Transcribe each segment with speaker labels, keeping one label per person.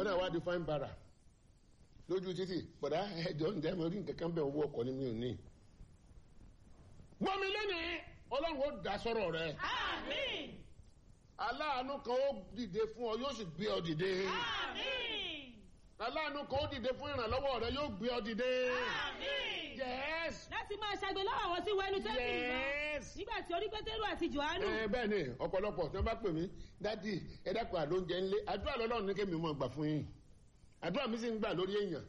Speaker 1: náà wá di fine bara lójú títì bọ̀dá ẹjọ́ ń jẹ́ mi rí nǹkan kan bẹ́ẹ̀ owó ọkọ̀ ni mi ò ní. gbọ́mi lónìí ọlọ́run ó dá sọ́rọ̀ rẹ
Speaker 2: Àmín.
Speaker 1: aláàánú kan ó dìde fún ọ yóò sì gbé ọ dìde
Speaker 2: Àmín.
Speaker 1: aláàánú kan ó dìde fún ìrànlọ́wọ́ rẹ yóò gbé ọ dìde.
Speaker 2: Àmín.
Speaker 1: yes
Speaker 2: Láti máa ṣàgbé lọ́wọ́ àwọn tí wọ́n ẹnu tẹ́lifí lọ.
Speaker 1: yes.
Speaker 2: Nígbà tí orí Pétérù àti Jòhánù.
Speaker 1: ẹ bẹ́ẹ̀ ni ọ̀pọ̀lọpọ̀ tí wọ́n bá pè mí dádì ẹ dákun àlóúnjẹ ńlé àdúrà lọ́lọ́run ní kémi mọ̀ gbà fún yín àdúrà mi sì ń gbà lórí èèyàn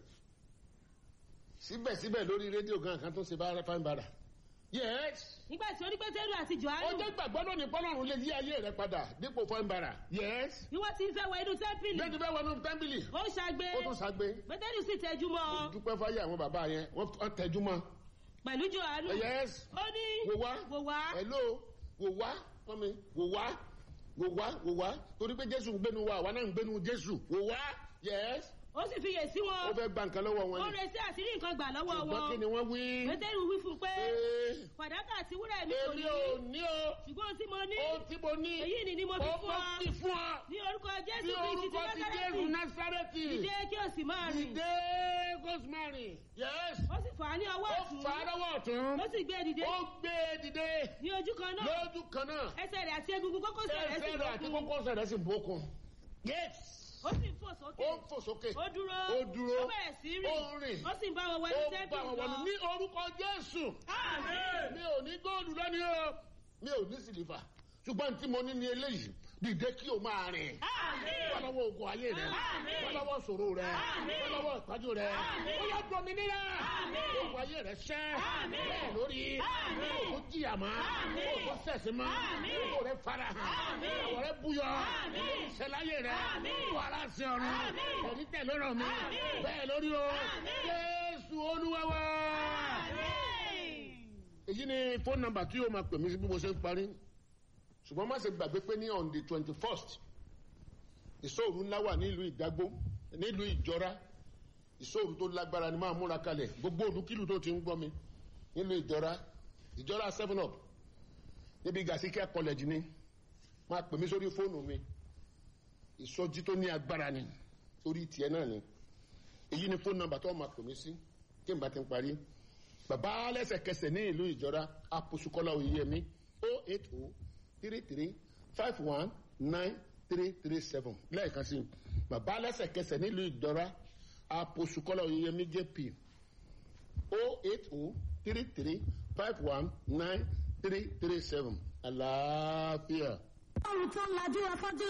Speaker 1: síbẹ̀síbẹ̀ lórí rédíò gan kan tó ṣe bá fáin bàrà yes
Speaker 2: Nígbà tí orí Pétérù àti
Speaker 1: ó
Speaker 2: Jòhánù.
Speaker 1: jẹ́ gbàgbọ́ lónìí pọ́lọ́run lè yí ayé rẹ padà dípò fáin bàrà yes
Speaker 2: Bí wọ́n ti ń fẹ́ wọ inú tẹ́ḿpìlì.
Speaker 1: bẹ́ẹ̀ ti fẹ́ wọnú tẹ́ḿpìlì
Speaker 2: Ó ń ṣàgbé.
Speaker 1: ó tún ṣàgbé
Speaker 2: Pétérù sì tẹjú mọ́ ọ.
Speaker 1: dúpẹ́ fáyé àwọn bàbá yẹn wọ́n tẹjú mọ́
Speaker 2: Pẹ̀lú Jòhánù.
Speaker 1: yes
Speaker 2: Ó ní.
Speaker 1: wò wá
Speaker 2: Wò wá.
Speaker 1: hello wò wá fún mi wò wá wò wá wò wá torí pé jésù ń gbénu wa àwa náà ń gbénu jésù wò wá yes
Speaker 2: Ó sì fiyè sí
Speaker 1: ó
Speaker 2: wọn.
Speaker 1: fẹ́ gba nǹkan lọ́wọ́ wọn
Speaker 2: Ó
Speaker 1: ni
Speaker 2: retí àṣírí nǹkan gbà lọ́wọ́
Speaker 1: ṣùgbọ́n kí ni
Speaker 2: wọn.
Speaker 1: wọ́n wí
Speaker 2: Pétérù wí fún un pé.
Speaker 1: Ee,
Speaker 2: Fàdákà àti wúrà mi kò
Speaker 1: èmi
Speaker 2: ní.
Speaker 1: ò ní o
Speaker 2: Ṣùgbọ́n ohun tí mo ní.
Speaker 1: ohun tí mo ní
Speaker 2: Èyí ni ni mo fi
Speaker 1: ó
Speaker 2: fún
Speaker 1: mo
Speaker 2: ọ.
Speaker 1: fi fún ọ
Speaker 2: Ní orúkọ Jésù
Speaker 1: ní
Speaker 2: Kristi ti
Speaker 1: orúkọ ti jésù
Speaker 2: Násárẹ́tì.
Speaker 1: násárẹ́tì
Speaker 2: Dìde kí o sì máa rìn.
Speaker 1: dìde gosmari yes
Speaker 2: Ó sì fà á ní ọwọ́
Speaker 1: ó
Speaker 2: ọ̀tún.
Speaker 1: fà á lọ́wọ́ ọ̀tún
Speaker 2: Ó sì gbé e dìde.
Speaker 1: ó gbé e dìde
Speaker 2: Ní ojú kan náà.
Speaker 1: lójú kan náà
Speaker 2: Ẹsẹ̀ rẹ̀ àti egungun kókósẹ̀ rẹ̀ sì
Speaker 1: ẹsẹ̀ rẹ̀ àti
Speaker 2: lókun.
Speaker 1: kókósẹ̀ rẹ̀ sì bókun yes
Speaker 2: Ó sì ń fò sókè.
Speaker 1: ó ń fò sókè
Speaker 2: Ó dúró.
Speaker 1: ó dúró
Speaker 2: Ó bẹ̀rẹ̀ sí rìn.
Speaker 1: ó ń rìn
Speaker 2: Ó sì ń bá wọn wọ
Speaker 1: ó
Speaker 2: inú
Speaker 1: bá
Speaker 2: tẹ́ḿpìlì
Speaker 1: wọn wọnú
Speaker 2: lọ.
Speaker 1: ní orúkọ jésù
Speaker 2: Àmín.
Speaker 1: mi ò ní góòlù lónìí o mi ò ní sílífà ṣùgbọ́n tí mo ní ní eléyìí dìde kí o máa rìn
Speaker 2: Àmín.
Speaker 1: wọ́lọ́wọ́ ogun ayé rẹ̀
Speaker 2: Àmín.
Speaker 1: wọ́lọ́wọ́ ṣòro rẹ̀
Speaker 2: Àmín.
Speaker 1: wọ́lọ́wọ́ ìpájú rẹ̀
Speaker 2: Àmín.
Speaker 1: ó yá dominira
Speaker 2: Àmín.
Speaker 1: ogun ayé rẹ̀ ṣẹ́
Speaker 2: Àmín.
Speaker 1: bẹ́ẹ̀ lórí
Speaker 2: Àmín.
Speaker 1: kò jìyà mọ́
Speaker 2: Àmín.
Speaker 1: kò sẹ̀sìn mọ́
Speaker 2: Àmín.
Speaker 1: kò rẹ̀ fara hàn
Speaker 2: Àmín.
Speaker 1: kò rẹ̀ búyọ
Speaker 2: Àmín.
Speaker 1: ìṣẹ̀láyé rẹ̀
Speaker 2: Àmín.
Speaker 1: kò ara sí ọ̀run
Speaker 2: Àmín.
Speaker 1: kò ní tẹ̀lé ọ̀rọ̀ mi
Speaker 2: Àmín.
Speaker 1: bẹ́ẹ̀ lórí o
Speaker 2: Àmín.
Speaker 1: Jésù Olúwa wa
Speaker 2: Àmín.
Speaker 1: èyí ni fóònù nọ́mbà tí yóò máa pè mí sí bí mo ṣe ń parí ṣùgbọ́n má ṣe gbàgbé pé ní on the twenty first ìṣòro ńlá wà nílùú ìdágbó nílùú ìjọra ìṣòro tó lágbára ni máa múra kalẹ̀ gbogbo olùkílù tó ti ń gbọ́ mi nílùú ìjọra ìjọra seven up níbi gàsíkẹ́ college ni máa pè mí sórí fóònù mi ìsọjí tó ní agbára ni orí tiẹ̀ náà ni èyí ni fóònù nọ́mbà tó máa pè mí sí kí n bá ti ń parí bàbá lẹ́sẹ̀kẹsẹ̀ ní ìlú ìjọra àpòsùkọ́lá oyèyẹmí o eight o three three five one nine three three seven lẹ́ẹ̀kan sí i bàbá lẹ́sẹ̀kẹsẹ̀ ní ìlú ìjọra àpòsùkọ́lá oyèyẹmí jp o eight o three three five one nine three three seven àlàáfíà.
Speaker 3: ọrùn tó ń lajú afọ́jú